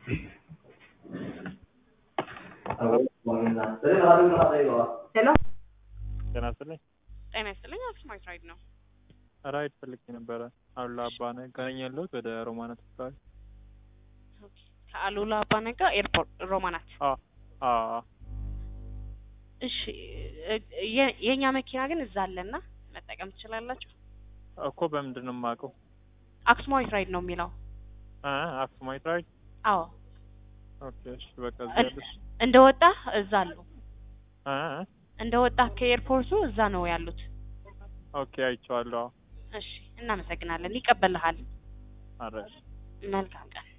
ሄሎ ጤና ይስጥልኝ። ጤና ይስጥልኝ። አክሱማይት ራይድ ነው። ራይድ ፈልጌ ነበረ። አሉላ አባነ ገነኝ ያለሁት ወደ ሮማናት አካባቢ። ከአሉላ አባነጋ ኤርፖርት ሮማናት። አዎ አዎ እሺ እ- የ- የእኛ መኪና ግን እዛ አለና መጠቀም ትችላላችሁ። እኮ በምንድን ነው የማውቀው? አክሱማዊት ራይድ ነው የሚለው። አ አክሱማይት ራይድ። አዎ ኦኬ እሺ፣ በቃ እዚህ ያለሽ እንደ ወጣ እዛ አሉ። አ እንደ ወጣ ከኤርፖርቱ እዛ ነው ያሉት። ኦኬ አይቼዋለሁ። እሺ እናመሰግናለን። ይቀበልሃል። አረሽ መልካም ቀን